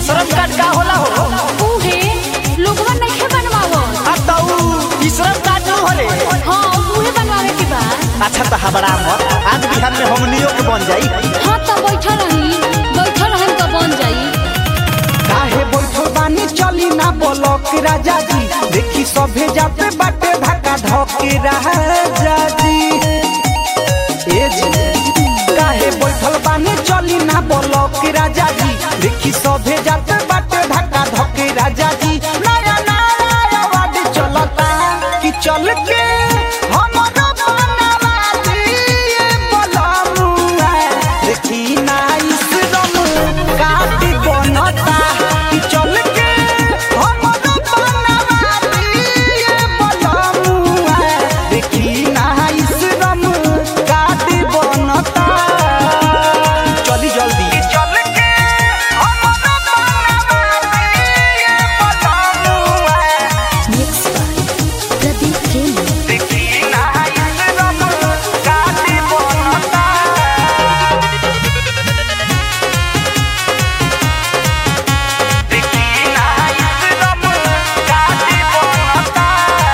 आश्रम card का होला हो उहे लोगवा नइखे बनवावत आ त ऊ श्रम कार्ड न होले हाँ उहे बनवावे के बा अच्छा त हबड़ा मत आज बिहान में हमनियो के बन जाई हाँ त बैठल रही बैठल रहन त बन जाई काहे बैठल बानी चली ना बोलक राजा जी देखी सभे जाते बाटे धक्का धके राजा जी ए जी काहे बैठल बानी चली ना बोलक राजा जी देखी सभे जाते बाटे धक्का धके राजा जी नया नया आवाज चलता कि चल के हमरो बनवा दिए बलमुआ देखी ना इस रम काटी बनता कि चल के हमरो बनवा दिए बलमुआ देखी ना इस रम काटी बनता चली जल्दी चल के हमरो बनवा दिए बलमुआ मिक्स प्रदीप खेल देखी ना इस रम काटी बनता देखी ना इस रम काटी बनता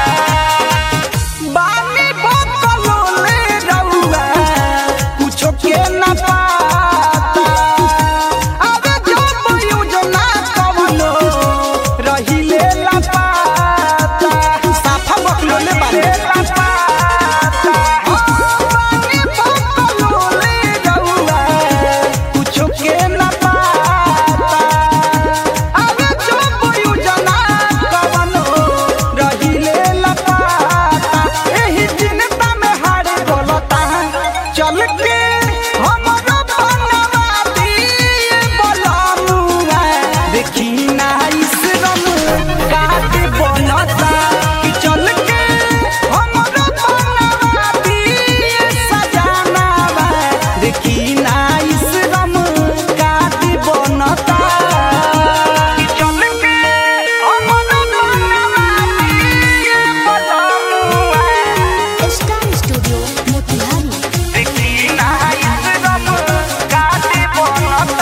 बानी बकलोले रउआ कुछो के ना पाता अबे जब योजना कवनो रहिले ला पाता साफा बकलोले बारे ला पाता बानी बकलोले रउआ कुछो के ना पाता अबे जब योजना कवनो रहिले ला पाता एही चिंता में हारे बोलता चल के हमरो बनवा दिए बलमुआ देखी ना इस रम काट बनता कि चल के हमरो बनवा दिए सजनावा देखी ना इस रम काट बनता कि चल के हमरो बनवा दिए बलमुआ स्टार स्टूडियो मोतिहारी देखी ना इस रम काटे बनता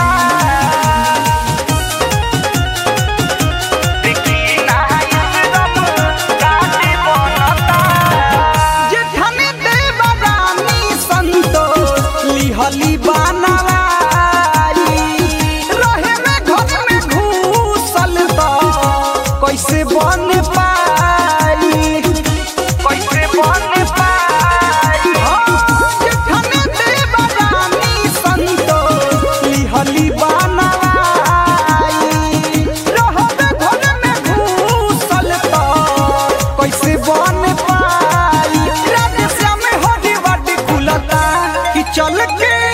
देखी ना इस रम काटे बनता जेठनी देवरानी संतोष लिहली बनवाई रहे में घर में घूसल बा कैसे बन पाई कैसे बन पाई जेठनी देवरानी संतोष लिहली बनवाई रहबे घर में घूसल बा कैसे बन पाई राधे श्याम होली वाटी खुलता कि चल के